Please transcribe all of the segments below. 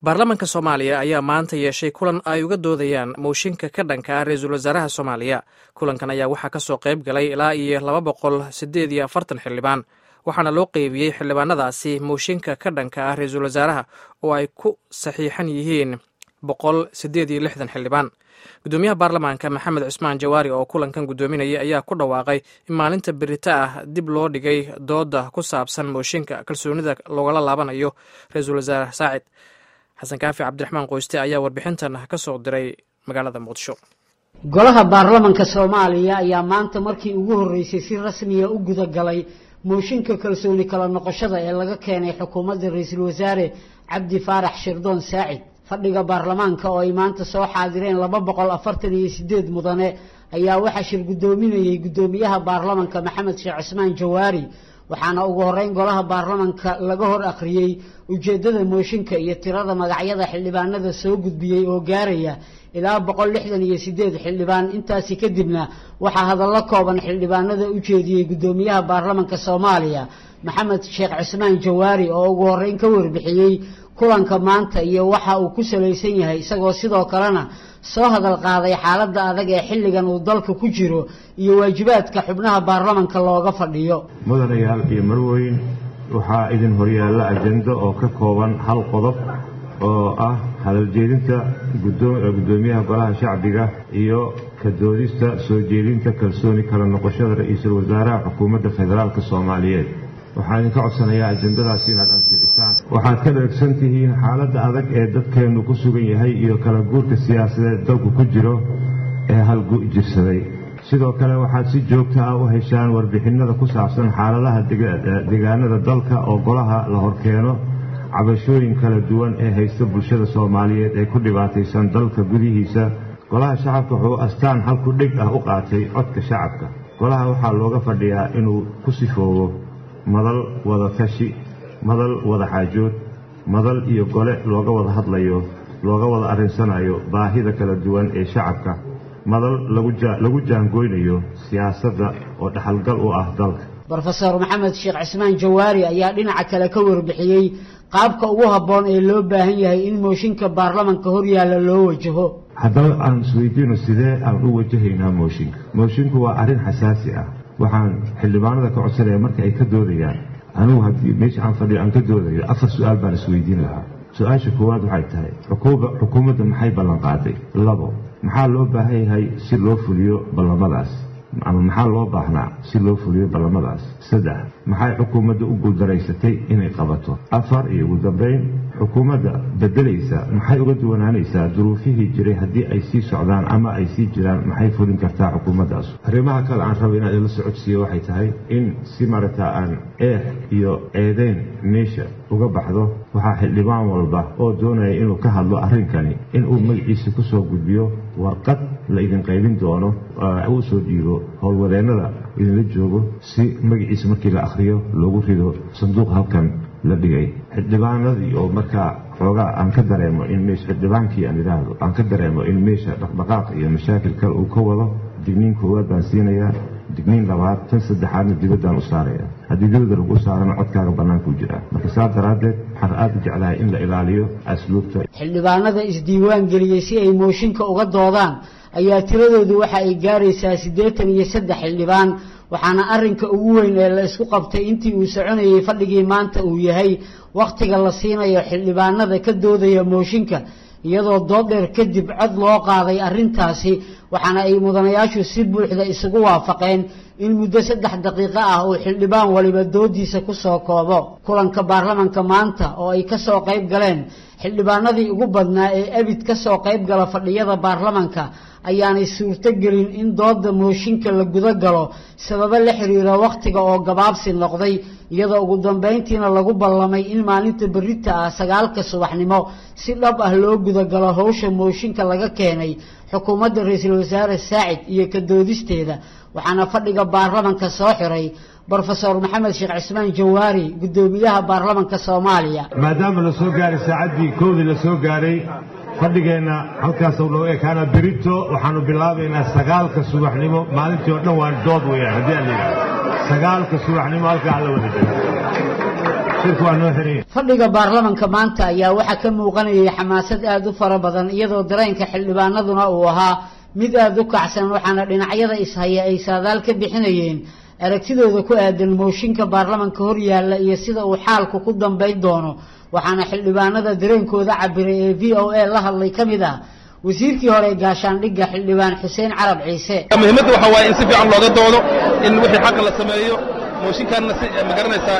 baarlamaanka soomaaliya ayaa maanta yeeshay kulan ay uga doodayaan mooshinka ka dhanka ah ra-iisul wasaaraha soomaaliya kulankan ayaa waxaa ka soo qayb galay ilaa iyo laba boqol siddeed iyo afartan xildhibaan waxaana loo qeybiyey xildhibaanadaasi mooshinka ka dhanka ah ra-iisul wasaaraha oo ay ku saxiixan yihiin boqol siddeed iyo lixdan xildhibaan gudoomiyaha baarlamaanka maxamed cusmaan jawaari oo kulankan guddoominaya ayaa ku dhawaaqay in maalinta berita ah dib loo dhigay dooda ku saabsan mooshinka kalsoonida loogala laabanayo ra-iisul wasaare saacid xasan kaafi cabdiraxmaan qoyste ayaa warbixintan ka soo diray magaalada muqdisho golaha baarlamanka soomaaliya ayaa maanta markii ugu horreysay si rasmiya u gudagalay mooshinka kalsooni kala noqoshada ee laga keenay xukuumadda ra-iisul wasaare cabdi faarax shirdoon saacid fadhiga baarlamaanka oo ay maanta soo xaadireen laba boqol afartan iyo sideed mudane ayaa waxaa shir guddoominayey guddoomiyaha baarlamanka maxamed sheekh cismaan jawaari waxaana ugu horeyn golaha baarlamanka laga hor akhriyey ujeeddada mooshinka iyo tirada magacyada xildhibaanada soo gudbiyey oo gaaraya ilaa boqol lixdan iyo sideed xildhibaan intaasi kadibna waxaa hadallo kooban xildhibaanada u jeediyey guddoomiyaha baarlamanka soomaaliya maxamed sheekh cismaan jawaari oo ugu horeyn ka warbixiyey kulanka maanta iyo waxa uu ku salaysan yahay isagoo sidoo kalena soo hadal qaaday xaaladda adag ee xilligan uu dalka ku jiro iyo waajibaadka xubnaha baarlamanka looga fadhiyo mudanayaal iyo marweyn waxaa idin horyaalla ajendo oo ka kooban hal qodob oo ah hadaljeedinta guddoomiyaha golaha shacbiga iyo ka doodista soo jeedinta kalsooni kala noqoshada ra-iisul wasaaraha xukuumadda federaalk soomaaliyeed waxaan idinka codsanayaa ajendadaasi inaad ansixisaan waxaad ka dheegsan tihiin xaaladda adag ee dadkeennu ku sugan yahay iyo kala guurka siyaasadeed dalku ku jiro ee halgu jirsaday sidoo kale waxaad si joogta ah u heshaan warbixinada ku saabsan xaaladaha deegaanada dalka oo golaha la horkeeno cabashooyin kala duwan ee haysta bulshada soomaaliyeed ee ku dhibaataysan dalka gudihiisa golaha shacabka wuxuu astaan halku dheg ah u qaatay codka shacabka golaha waxaa looga fadhiyaa inuu ku sifoobo madal wada tashi madal wada xaajood madal iyo gole looga wada hadlayo looga wada arrinsanayo baahida kala duwan ee shacabka madal lagu jaangoynayo siyaasadda oo dhaxalgal u ah dalka brofeor maxamed sheekh cismaan jawaari ayaa dhinaca kale ka warbixiyey qaabka ugu habboon ee loo baahan yahay in mooshinka baarlamanka horyaalla loo wajaho haddaba aan isweydiino sidee aan u wajahaynaa mooshinka moshinku waa arrin xasaasi ah waxaan xildhibaanada ka codsanaya marka ay ka doodayaan anugu haddii meesha aan fadhiyo aan ka doodayo afar su-aal baan isweydiin lahaa su-aasha koowaad waxay tahay xukuumadda maxay ballanqaaday labo maxaa loo baahan yahay si loo fuliyo ballamadaas ama maxaa loo baahnaa si loo fuliyo ballamadaas saddex maxay xukuumadda u guuldaraysatay inay qabato afar iyo ugu dambayn xukuumadda bedelaysa maxay uga duwanaanaysaa duruufihii jiray haddii ay sii socdaan ama ay sii jiraan maxay fulin kartaa xukuumaddaas arrimaha kale aan raba inaan ila socodsiiyo waxay tahay in si maragtaa aan eex iyo eedeyn meesha uga baxdo waxaa xildhibaan walba oo doonaya inuu ka hadlo arrinkani inuu magaciisa ku soo gudbiyo warqad la idin qaybin doono uu soo dhiibo howlwadeennada idinla joogo si magaciisa markii la akhriyo loogu rido sanduuq halkan la dhigay xildhibaanadii oo markaa xoogaa aan ka dareemo in meesha xildhibaankii aan idhaahdo aan ka dareemo in meesha dhaqdhaqaaq iyo mashaakil kale uu ka wado digniin koowaad baan siinayaa digniin labaad tan saddexaadna dibaddaan u saaraya haddii dibadda lagu saarana codkaaga bannaankuu jiraa marka saas daraaddeed waxaan aad u jeclahay in la ilaaliyo asluubta xildhibaanada isdiiwaan geliyey si ay mooshinka uga doodaan ayaa tiradoodu waxa ay gaaraysaa siddeetan iyo saddex xildhibaan waxaana arrinka ugu weyn ee la isku qabtay intii uu soconayey fadhigii maanta uu yahay wakhtiga la siinayo xildhibaanada ka doodaya mooshinka iyadoo dood dheer kadib cod loo qaaday arrintaasi waxaana ay mudanayaashu si buuxda isugu waafaqeen in muddo saddex daqiiqo ah uu xildhibaan waliba doodiisa ku soo koobo kulanka baarlamanka maanta oo ay ka soo qayb galeen xildhibaanadii ugu badnaa ee abid ka soo qayb gala fadhiyada baarlamanka ayaanay suurto gelin in dooda mooshinka la guda galo sababo la xiriira wakhtiga oo gabaabsi noqday iyadoo ugu dambayntiina lagu ballamay in maalinta berita ah sagaalka subaxnimo si dhab ah loo gudagalo howsha mooshinka laga keenay xukuumadda ra-iisul wasaare saacid iyo ka doodisteeda waxaana fadhiga baarlamanka soo xiray brofeor maxamed sheekh cismaan jawaari guddoomiyaha baarlamanka soomaaliya maadaama la soo gaaray saacaddii koodii la soo gaaray fadhigeenna halkaasuu noo ekaana berito waxaanu bilaabaynaa sagaalka subaxnimo maalintii oo dhan waan dood weyaan haddii aan la yidhahdo sagaalka subaxnimo halkaa la wada jiro shirku waa noo xiranya fadhiga baarlamanka maanta ayaa waxaa ka muuqanayay xamaasad aada u fara badan iyadoo dareenka xildhibaanaduna uu ahaa mid aada u kacsan waxaana dhinacyada ishaya ay saadaal ka bixinayeen aragtidooda ku aadan mooshinka baarlamanka hor yaalla iyo sida uu xaalku ku dambayn doono waxaana xildhibaanada dareenkooda cabiray ee v o a la hadlay ka mid ah wasiirkii hore gaashaandhigga xildhibaan xuseen carab ciise muhiimadda waxaa waaye in si fiican looga doodo in wixii xaqa la sameeyo mooshinkaanna si ma garanaysaa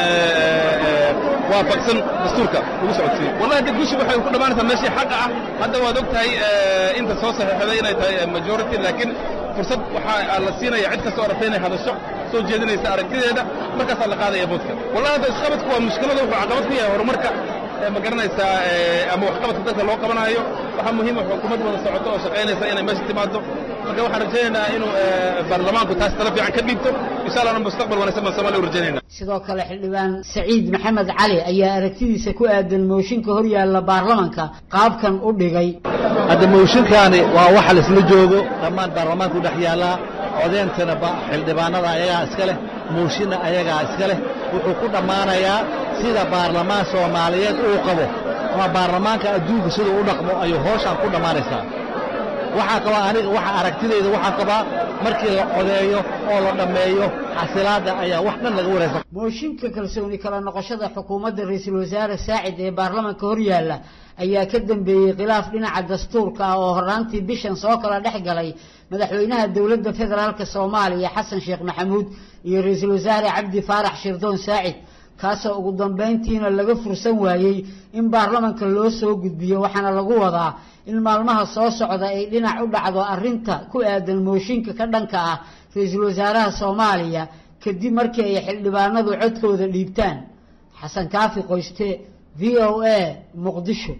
waafaqsan dastuurka lagu socodsiiyo wallahi dad gushi waxay ku dhammaanaysaa meeshii xaqa ah hadda waad og tahay inta soo saxiixday inay tahay majority laakiin fursad waxaa la siinaya cid kasta oo rabta inay hadasho soo jeedinaysa aragtideeda markaasaa la qaadaya boodka wallahi hadda isqabadku waa mushkilada wuxuu caqabad ku yahay horumarka ma garanaysaa ama waxqabadka dadka loo qabanaayo waxaa muhiima xukuumad wada socoto oo shaqaynaysa inay meesha timaado marka waxaan rajaynaynaa inuu baarlamaanku taas tala fiican ka dhiibto insha allahna mustaqbal wanaagsan baan soomaaliya u rajaynayna sidoo kale xildhibaan saciid maxamed cali ayaa aragtidiisa ku aadan mooshinka hor yaalla baarlamanka qaabkan u dhigay hadda mooshinkaani waa waxa laisla joogo dhammaan baarlamaanku dhex yaallaa codeentana xildhibaanada ayagaa iska leh mooshinna ayagaa iska leh wuxuu ku dhammaanayaa sida baarlamaan soomaaliyeed uu qabo ama baarlamaanka adduunka siduu u dhaqmo ayuu hooshaan ku dhammaanaysaa waxaa qabaa aniga waxa aragtidayda waxaa qabaa markii la codeeyo oo la dhammeeyo xasilaadda ayaa wax dhan laga waraysa mooshinka kalsooni kala noqoshada xukuumadda ra-iisul wasaare saacid ee baarlamanka hor yaalla ayaa ka dambeeyey khilaaf dhinaca dastuurka ah oo horraantii bishan soo kala dhex galay madaxweynaha dowladda federaalka soomaaliya xasan sheekh maxamuud iyo ra-iisul wasaare cabdi faarax shirdoon saacid kaasoo ugu dambayntiina laga fursan waayey in baarlamanka loo soo gudbiyo waxaana lagu wadaa in maalmaha soo socda ay dhinac u dhacdo arrinta ku aadan mooshinka ka dhanka ah ra-iisul wasaaraha soomaaliya kadib markii ay xildhibaanadu codkooda dhiibtaan xasan kaafi qoyste v o a muqdisho